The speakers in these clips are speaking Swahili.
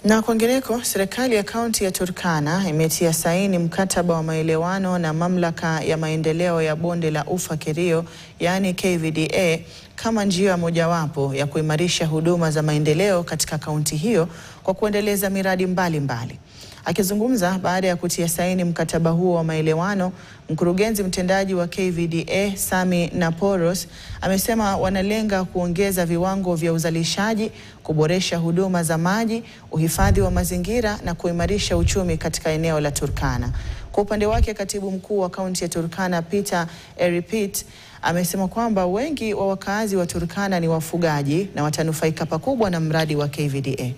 Na kwingineko, serikali ya kaunti ya Turkana imetia saini mkataba wa maelewano na mamlaka ya maendeleo ya bonde la Ufa Kerio, yaani KVDA, kama njia mojawapo ya kuimarisha huduma za maendeleo katika kaunti hiyo kwa kuendeleza miradi mbalimbali mbali. Akizungumza baada ya kutia saini mkataba huo wa maelewano, mkurugenzi mtendaji wa KVDA Sami Naporos amesema wanalenga kuongeza viwango vya uzalishaji, kuboresha huduma za maji, uhifadhi wa mazingira na kuimarisha uchumi katika eneo la Turkana. Kwa upande wake, katibu mkuu wa kaunti ya Turkana Peter Eripit amesema kwamba wengi wa wakazi wa Turkana ni wafugaji na watanufaika pakubwa na mradi wa KVDA.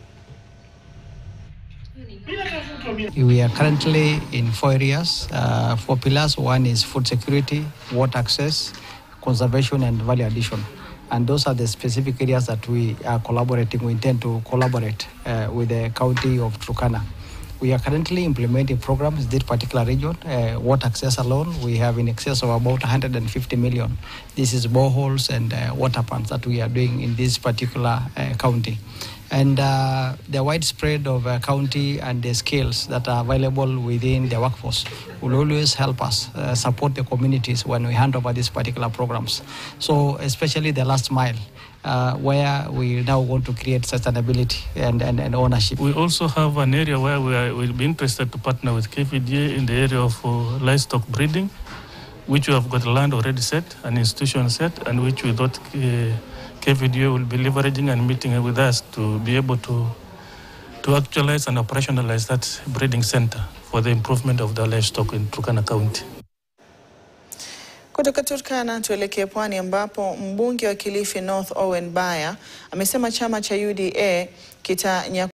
We are currently in four areas, uh, four pillars. One is food security, water access, conservation, and value addition. And those are the specific areas that we are collaborating. We intend to collaborate uh, with the county of Turkana. We are currently implementing programs in this particular region. Uh, water access alone, we have in excess of about 150 million. This is boreholes and uh, water pumps that we are doing in this particular uh, county. And uh, the widespread of uh, county and the skills that are available within the workforce will always help us uh, support the communities when we hand over these particular programs. So especially the last mile, uh, where we now want to create sustainability and, and, and ownership. We also have an area where we are, will be interested to partner with KVDA in the area of uh, livestock breeding, which we have got land already set, an institution set, and which we thought uh, KVDA will be leveraging and meeting with us to be able to to actualize and operationalize that breeding center for the improvement of the livestock in Turkana County. Kutoka Turkana tuelekee pwani ambapo mbunge wa Kilifi North Owen Baya amesema chama cha UDA kita